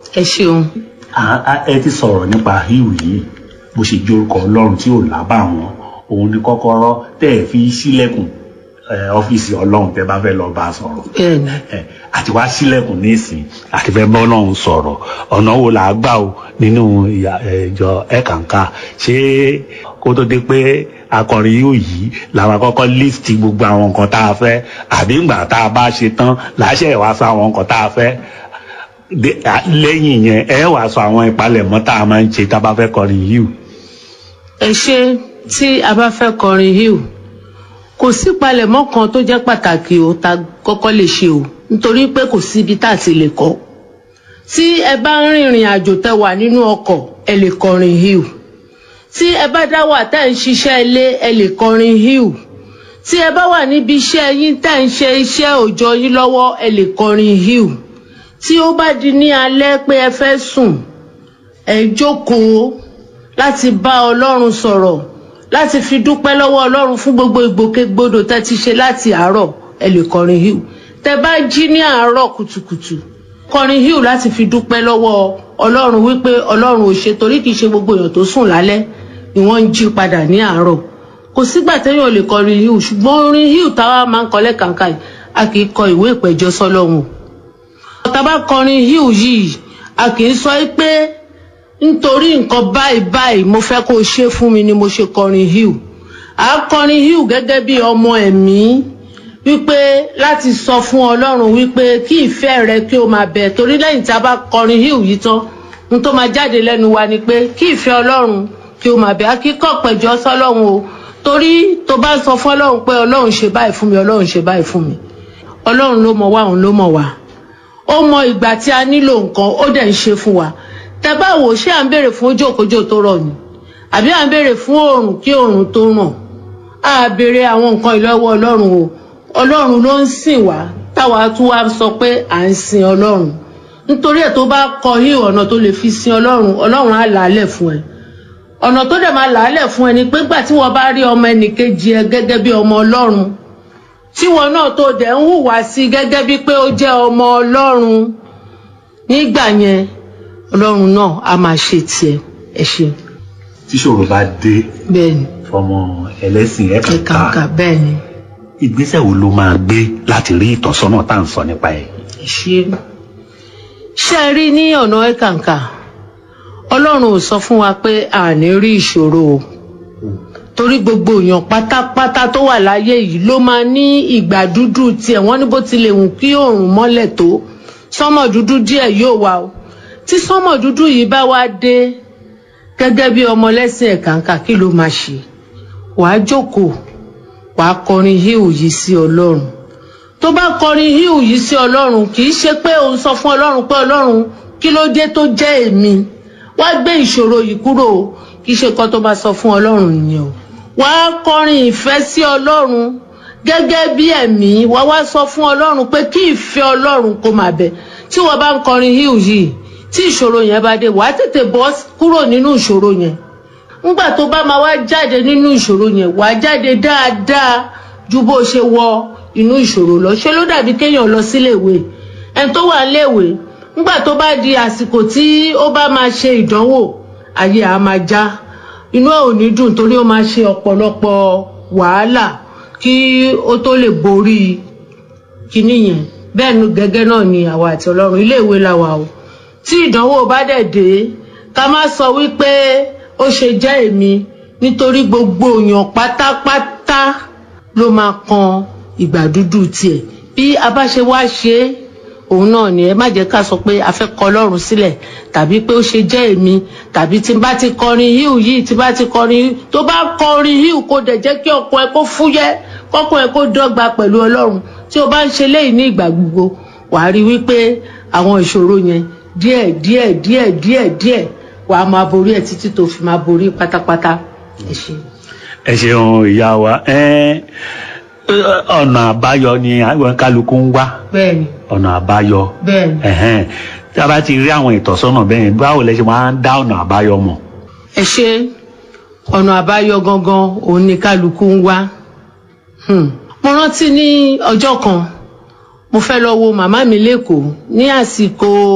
ẹ ṣeun À- à- ẹ ti sọ̀rọ̀ nípa híù yìí bó ṣe jórúkọ ọlọ́run tí ò lábà wọn òun ni kọ́kọ́rọ́ tẹ́ ẹ fi sílẹ̀kùn ẹ, ọ́fíìsì ọlọ́run tẹ́ bá fẹ́ lọ bá a sọ̀rọ̀ bẹ́ẹ̀ ni ẹ, àti wá sílẹ̀kùn nísìn àti fẹ́ bọ́ ọlọ́run sọ̀rọ̀ ọ̀nà wo là á gbà o nínú ìyà- ẹ, ìjọ ẹ̀kànká ṣé kó tó dé pé akọrin yóò yí làwọn kọ́kọ́ líìsì gbogbo àwọn nǹkan tá a fẹ́ àbí ìgbà tá a bá ṣe tán làásẹ̀ wá sọ àwọn nǹkan tá a fẹ́ de- à- lẹ́yìn yẹn ẹ wàá sọ àwọn ìpalẹ̀mọ́ tá a máa ń ṣe tá a bá fẹ́ kọrin yìí o. ẹ ṣe tí a bá fẹ́ kọrin hill kò sí palẹ̀mọ́ kan tó jẹ́ pàtàkì o ta kọ́kọ́ lè ṣe o nítorí pé kò sí ibi tá a ti lè kọ́ tí ẹ bá ń rìnrìn àjò tẹ wà nínú ọkọ̀ ẹ lè kọrin hill tí ẹ bá dá wà tẹ́ ń ṣiṣẹ́ ilé ẹ lè kọrin hill tí ẹ bá wà níbi iṣẹ́ yín tẹ́ ń ṣe iṣẹ́ òòjọ́ yín lọ́wọ́ ẹ lè kọrin hill tí ó bá di ní alẹ́ pé ẹ fẹ́ sùn ẹ jókòó láti bá ọlọ́run sọ̀rọ̀ láti fi dúpẹ́ lọ́wọ́ ọlọ́run fún gbogbo ìgbòkègbodò tẹ́ ti ṣe láti àárọ̀ ẹ lè kọrin hill tẹ́ bá jí ní àárọ̀ kùtùkùtù kọrin hill láti fi dúpẹ́ lọ́wọ́ ọlọ́run wípé ọlọ́run ò ṣe torí kìí ṣe gbogbo èèyàn tó sùn lálẹ́ ni wọ́n ń jí padà ní àárọ̀ kò sígbà téèyàn lè kọrin hill ṣùgbọ́n orin hill táwa máa ń kọ lẹ́kàǹkà yìí a kì í kọ ìwé ìpẹ̀jọ́ sọ́lọ́run tá bá kọrin hill yìí a kì í sọ pé nítorí nǹkan báyìí báyìí mo fẹ́ kó o ṣe fún mi ni mo ṣe kọrin hill à á kọrin hill gẹ́gẹ́ bí ọmọ ẹ̀mí wípé láti sọ fún ọlọ́run wípé kí ìfẹ́ rẹ kí o máa bẹ̀ torí lẹ́yìn tí a bá kọrin hill yìí tán ohun tó máa jáde lẹ́nu wa ni pé kí ìfẹ́ ọlọ́run kí o máa bẹ̀ á kí kọ́ pẹ̀jọ́ sọ́lọ́run o torí tó bá sọ fún ọlọ́run pé ọlọ́run ṣe báyìí fún mi ọlọ́run ṣe báyìí fún mi ọlọ́run ló mọ̀ wá òun ló mọ̀ wá ó mọ ìgbà tí a nílò nǹkan ó dẹ̀ ń ṣe fún wa tẹ bá wò ṣé à ń béèrè fún ojókòjò tó rọ̀ ni àbí à ń béèrè fún oòrùn kí oòrùn tó ràn á béèrè àwọn nǹkan ìlọ́wọ́ ọlọ́run o ọlọ́run ló ń sìn wá táwa tún wá sọ pé à ń sin ọlọ́run nítorí ẹ̀ tó bá kọ hí ọ̀nà tó lè fi sin ọlọ́run ọlọ́run á làálẹ̀ fún ẹ ọ̀nà tó dẹ̀ máa làálẹ̀ fún ẹ ni pé gbà tí wọ́n bá rí ọmọ ẹnìkejì ẹ gẹ́gẹ́ bí ọmọ ọlọ́run tí wọn náà tó dẹ̀ ń hùwà sí gẹ́gẹ́ bí pé ó jẹ́ ọmọ ọlọ́run nígbà yẹn ọlọ́run náà á máa ṣe tiẹ̀ ẹ ṣe tíṣòro bá dé bẹ́ẹ̀ ni fọmọ ẹlẹ́sìn ẹ̀ka ẹ̀kànká ọ̀ka bẹ́ẹ̀ ni ìgbésẹ̀ wo ló máa gbé láti rí ìtọ́sọ́nà tá à ń sọ nípa ẹ̀. ẹ ṣe ṣe ẹ rí ní ọ̀nà ẹ̀kàǹkà ọlọ́run ò sọ fún wa pé a ní rí ìṣòro o torí gbogbo èèyàn pátápátá tó wà láyé yìí ló máa ní ìgbà dúdú tiẹ̀ wọ́n ní bó tilẹ̀ wù kí oòrùn mọ́lẹ̀ tó sánmọ̀ dúdú díẹ̀ yóò wà o tí sánmọ̀ dúdú yìí bá wá dé gẹ́gẹ́ bí ọmọlẹ́sìn ẹ̀kàǹkà kí ló máa ṣe wàá jókòó wàá kọrin híhù yìí sí ọlọ́run tó bá kọrin híhù yìí sí ọlọ́run kì í ṣe pé òun sọ fún ọlọ́run pé ọlọ́run kí ló dé tó jẹ́ èmi wá gbé ìṣòro yìí kúrò o kì í ṣe kan tó bá sọ fún ọlọ́run nìyẹn o wàá kọrin ìfẹ́ sí ọlọ́run gẹ́gẹ́ bí ẹ̀mí wàá wá sọ fún ọlọ́run pé kí ìfẹ́ ọlọ́run kó máa bẹ̀ tí wọ́n bá ń kọrin híhù yìí tí ìṣòro yẹn bá dé wàá tètè bọ́ kúrò nínú ìṣòro yẹn ńgbà tó bá máa wá jáde nínú ìṣòro yẹn wàá jáde dáadáa ju bó ṣe wọ inú ìṣòro lọ ṣé ló dàbí kéèyàn lọ síléèwé ẹni tó wà léèwé ńgbà tó bá di àsìkò tí ó bá máa ṣe ìdánwò ayé á máa já inú ẹ̀ ò ní dùn torí ó máa ṣe ọ̀pọ̀lọpọ̀ wàhálà kí ó tó lè borí kinní yẹn bẹ́ẹ̀ ni gẹ́gẹ́ náà ni àwa àti ọlọ́run iléèwé la wà o tí ìdánwò bá dẹ̀ dé ká má sọ wípé ó ṣe jẹ́ èmi nítorí gbogbo èèyàn pátápátá ló máa kan ìgbà dúdú tiẹ̀ bí a bá ṣe wá ṣe é òun náà ni ẹ má jẹ́ ká sọ pé a fẹ́ kọ ọlọ́run sílẹ̀ tàbí pé ó ṣe jẹ́ èmi tàbí tí n bá ti kọrin híù yìí tí n bá ti kọrin híù tó bá kọrin híù kó dẹ̀ jẹ́ kí ọkọ ẹ kó fúyẹ́ kọ́kọ́ ẹ kó dọ́gba pẹ̀lú ọlọ́run tí o bá ń ṣe léyìí ní ìgbà gbogbo wàá rí wípé àwọn ìṣòro yẹn díẹ̀ díẹ̀ díẹ̀ díẹ̀ díẹ̀ wàá máa borí ẹ títí tó fi máa borí pátápátá ẹ ṣe. ẹ ṣeun ìyá wa ẹ ọ̀nà àbáyọ ni àwọn kálukú ń wá bẹ́ẹ̀ni ọ̀nà àbáyọ bẹ́ẹ̀ni ẹ̀hẹ́n. tí a bá ti rí àwọn ìtọ́sọ́nà bẹ́ẹ̀ báwo lẹ ṣe máa ń dá ọ̀nà àbáyọ mọ̀. ẹ ṣe ọ̀nà àbáyọ gangan òun ni kálukú ń wá Hmm. mo rántí ní ọjọ́ kan mo fẹ́ lọ wo màmá mi lẹ́kọ̀ọ́ ní àsìkò